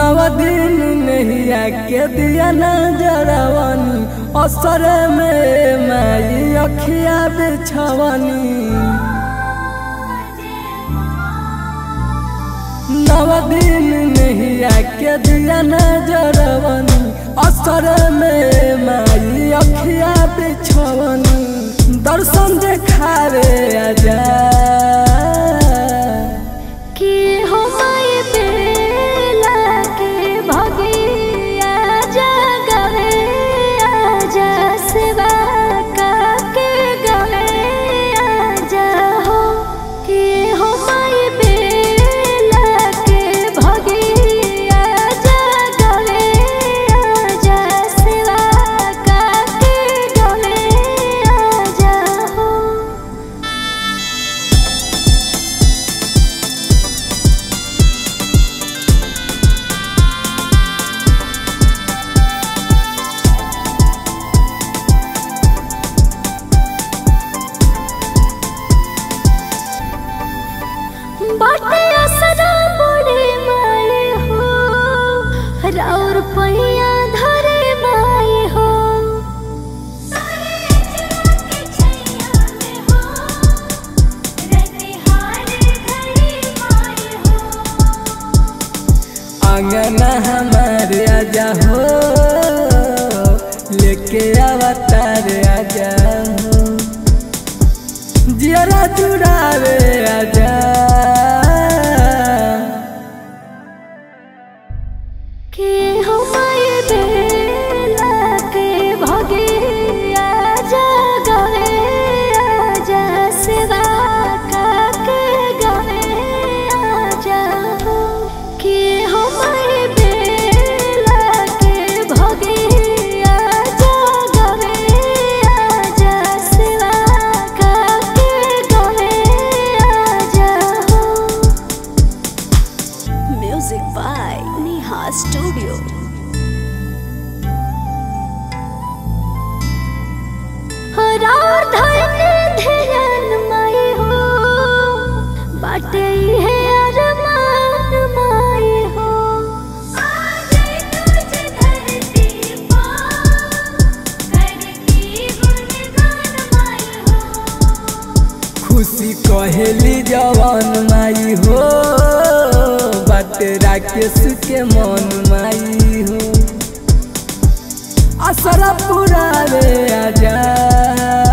नव दिन नैया के दिया नजरवनी असर में माई अखिया बिछवनी नव दिन नैया के दिया नजरवनी असर में माई अखिया बिछवनी दर्शन देखावे आजा कि हो माय बेला के भगिया जगवे आजा सेवा का के गवे आजा हो कि हो माय बेला के भगिया जगवे आजा सेवा का के गवे आजा हो बाटे असरा बड़े माए हो राउर पैया धरे माए हो अंगना हमारे आजा हो लेके अवतार आजा हो जियरा जुड़ावे आजा के हो माए बेला के भगे आजा गवे आजा सेवा का के गवे आजा हो के हो माए बेला के भगे आजा गवे आजा सेवा का के गवे आजा हो Music by Neha Studio. हरार धरने ध्यान माई हो बाटे है अरमान माई हो खुशी कहेली जवान माई हो बाटे राकेश के मन माई हो असर पुरावे आजा